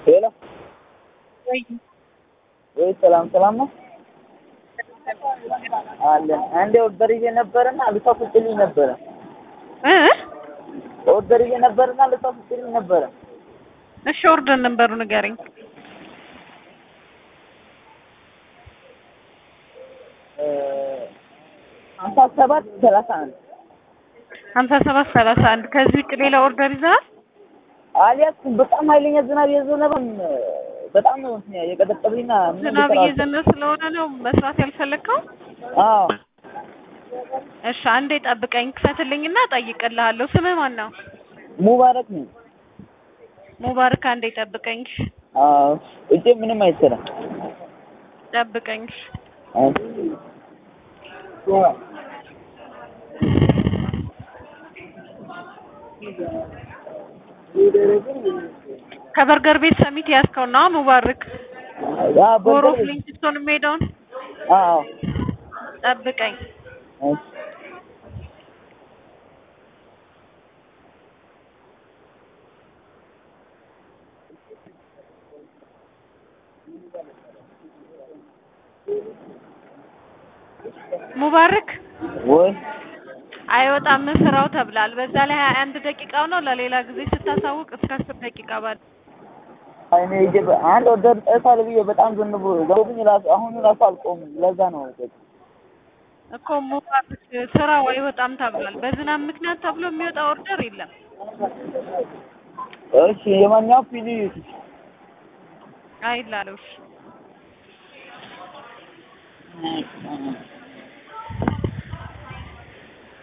ሄሎ ወይ ወይ ሰላም ሰላም ነው አለን። አንዴ ኦርደር ይዤ ነበርና ልታስወጪልኝ ነበረ። እ ኦርደር ይዤ ነበርና ልታስወጪልኝ ነበረ። እሺ ኦርደር ነበሩ ንገረኝ። እ ሀምሳ ሰባት ሰላሳ አንድ ሀምሳ ሰባት ሰላሳ አንድ ከዚህ ውጭ ሌላ ኦርደር ይዘሃል? አልያዝኩም። በጣም ኃይለኛ ዝናብ እየዘነበ በጣም ነው እንትን የቀጠቀጠብኝና ምን ዝናብ ልሰራ እየዘነበ ስለሆነ ነው መስራት ያልፈለግከው? አዎ እሺ አንዴ ጠብቀኝ፣ ክፈትልኝና እጠይቅልሃለሁ። ስምህ ማን ነው? ሙባረክ ነው። ሙባረክ አንዴ ጠብቀኝ፣ አዎ እጄ ምንም አይሰራም። ጠብቀኝ። አዎ ከበርገር ቤት ሰሚት ያዝከው ነው ሙባረክ? ያ ጎሮ በርገር ፍሊንትስቶን የሚሄደውን አዎ ጠብቀኝ። እሺ ሙባረክ ወይ አይወጣም ስራው ተብላል። በዛ ላይ ሀያ አንድ ደቂቃው ነው። ለሌላ ጊዜ ስታሳውቅ እስከ አስር ደቂቃ ባለ እኔ ሂጄ በ- አንድ ኦርደር ጠፋል ብዬ በጣም ዘንቦ ዘንቦብኝ ራሱ አሁን ራሱ አልቆምም። ለዛ ነው እኮ ሙባረክ ስራው አይወጣም ተብሏል። በዝናብ ምክንያት ተብሎ የሚወጣ ኦርደር የለም። እሺ የማንኛው ፒዲ አይላለሽ